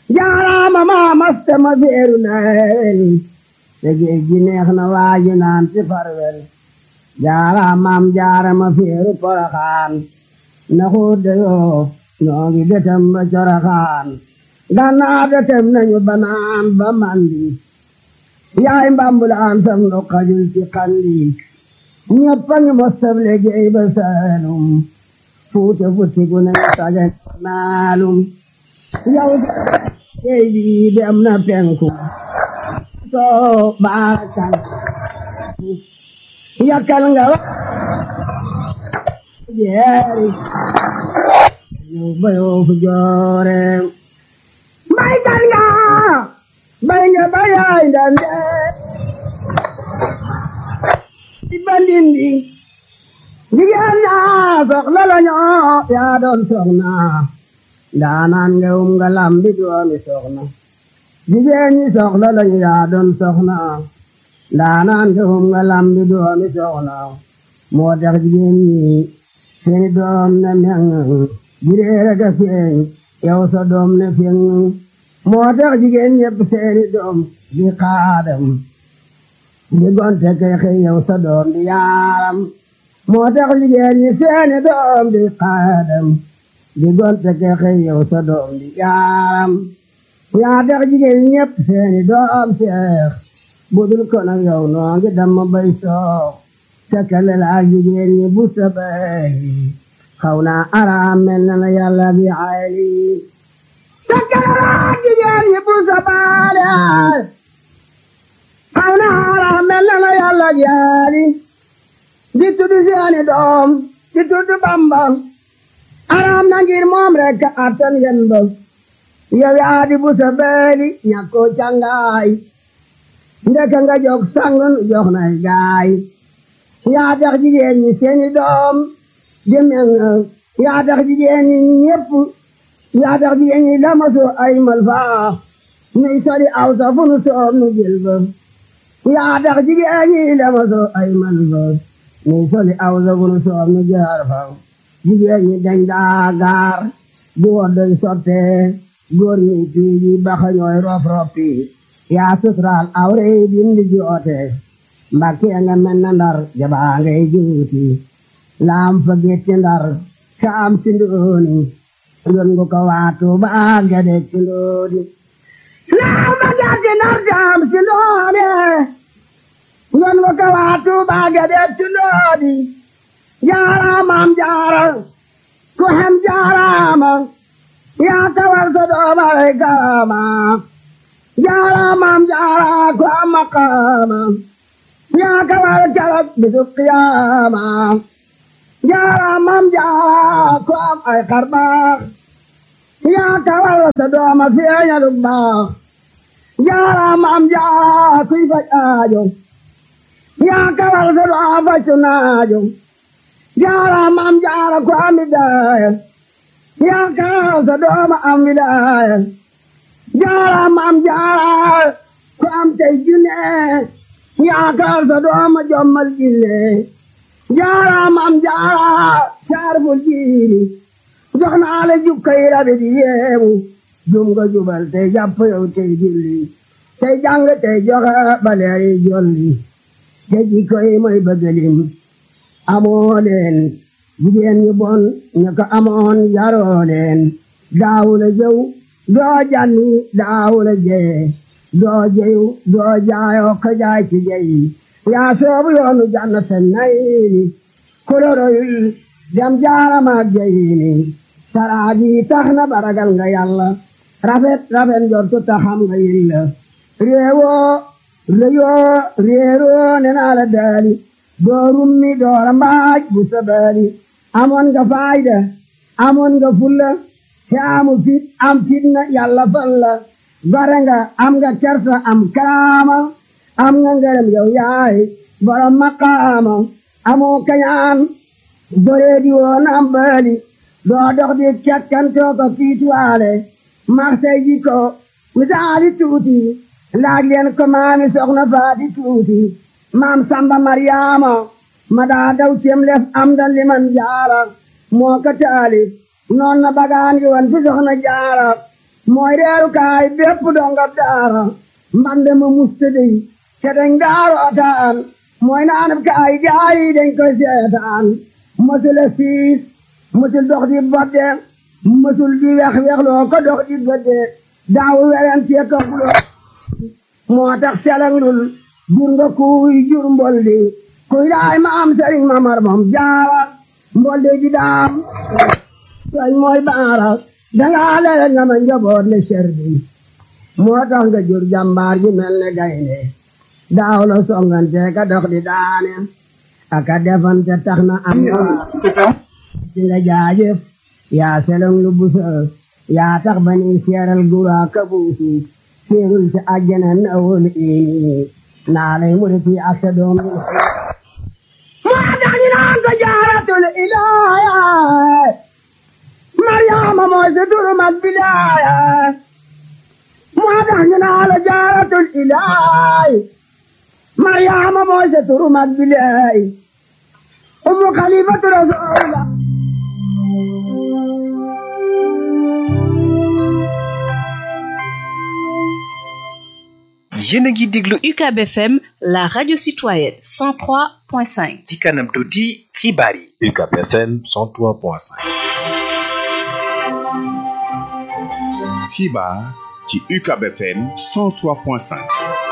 jaaraama maa maste ma feeru leel te géej gi neex na waaji naan ci farwel jaaraamaam jaarama feeru poroxaan na xuude yoo ñoo ngi detem ba coroxaan gannaaw detem nañu banaan ba mandi yaay mbambulaan sam nu xajul ci xandi ñëpp a ngi mostab liggéey ba saalum fuute futti gu ne saje naalum yow géej bi dem na penku soo baakal yakkal nga wa jeeri yow bayoo fu joore mbay kan nga bay nga bayaay ndande di bandindi jigéen ñaa soxla la ñoo yaa doon soxna ndaanaan nga um nga lambi doomi soxna jigéen ñi soxla la ñu yaa doon soxna ndaanaan nga um nga lambi doomi soxna moo tax jigéen ñi seeni doom ne meŋ jireere ga feeñ yow sa doom ne feeñ moo tax jigéen ñépp seeni doom di xaadam di gonte kay xëy yow sa doom di yaaram moo tax jigéen ñi seeni doom di xaadam di gonte kay xëy yow sa doom di yaaram yaa tax jigéen ñépp seeni doom seex budul ko nag yow noo ngi damma bay soox tekkale la ak jigéen ñi bu sa bay xaw naa araam mel na la yàlla bi ayli tekkale la ak jigéen ñi bu sa baale xaw naa araam mel na la yàlla bi ayli di tudd seeni doom di tudd Bamba araam na ngir moom rek attan yen ba yow yaa di bu sa beeli ñàkkoo cangaay ndeka nga jog sangun jox nay gaay yaa tax jigéen ñi seeni doom demen yaa tax jigéen ñi ñépp yaa tax jigéen ñi lamaso ay malfaa nuy soli aw sa fu nu soom nu jël ba yaa tax jigéen ñi lamaso ay malfaa nuy soli aw sa fu nu soom nu jaar fa jigéen ñi dañ daa gaar di woddoy sotte góor ñi tuuji baxa ñooy rof roppi yaa suturaal awre dindi joote mbakke nga mel na ndar jabaa ngay juuti laam fa getti ndar saam si ndooni ngon ngu ko waatu baa gade ci ndooni laam fa getti ndar saam si ndooni ngon ngu ko waatu baa gade ci ndooni jaaraamam jaara ku hem jaaraama yaa tawal sa doomare kaama jaaraamam jaara ku am maqaama yaa kawal kalak bisu qiyaama jaaraamam jaara ku am ay xarbaax yaa kawal sa dooma feeñalu baax jaaraamam jaara kuy faj aajo yaa kawal sa dooma faju naajo jaaraamam jaara ku am widaaya yaa kawal sa dooma am widaaya jaaraamam jaara ku am tey junne yaakaar sa dooma jommal jille jaaraamam jaara saarful jiili jox naa la jukkay rabi di yeewu jum nga jubal tey jàpp yow tey julli tey jàng tey joxe baleeri jolli te jikkoy mooy bëggalim amoo leen jigéen ñu bon ñu ko amoon yaroo leen daawula jëw doo janni daawula jee doo jeyu doo jaayoo ko jaay ci jeyi yaa soobu yoonu jannaten nayini koloroyul dem jaaramaak jeyini saraaji tax na baragal nga yàlla rafet rafet njortu taxam nga yilla réewoo réyoo réeroo ne naa la daali doo rummi doora mbaaj bu sabaali amoon nga faayda amoon nga fulla te amu fit am fitna yàlla fal la gore nga am nga kersa am karaama am nga ngërëm yow yaay borom maqaama amoo kañaan boree di woon am baali doo dox di kekkantoo ko fiituwaale marsay ji ko misaali tuuti laaj leen ko maami soxna faati tuuti maam samba maryaama ma daa daw cem lef am da liman jaara moo ko taali noon na bagaan gi wan fi soxna jaara mooy reeru kaay bépp dongab daara mbande ma mustadi te dañ daarootaan mooy naanab kaay gaayi dañ koy seetaan mësula siis mësul dox di bodde mësul di wex wexloo ko dox di gëdde daawu weren ci ka xulo moo tax selanglul jur nga kuy jur mboldi kuy daay ma am sëriñ mamar moom jaara mboldi di daam soñ mooy baara dangaa lele nga ma njaboot le serdi moo tax nga jur jàmbaar ji mel ne gaynde daaw la songante ka dox di daane aka defante tax na am ci nga jaajëf yaa selong lu busa yaa tax ba ni seeral gura ka buusu seerul ci àjjana na wol ini naa lay muriti ak sa doom yi moo tax ñu naan ko jaaratul ilaaya Mariama mooy sa turu mag bilaaya moo tax ñu naan la jaaratul ilaay Mariama mooy sa turu mag bilaay umu xalifatu rasulullah yéen a ngi déglu UCAB FM la radio citoyenne 103.5 ci kanam tuuti xibaar yi UCAB FM 103.5 xibaar ci UCAB FM 103.5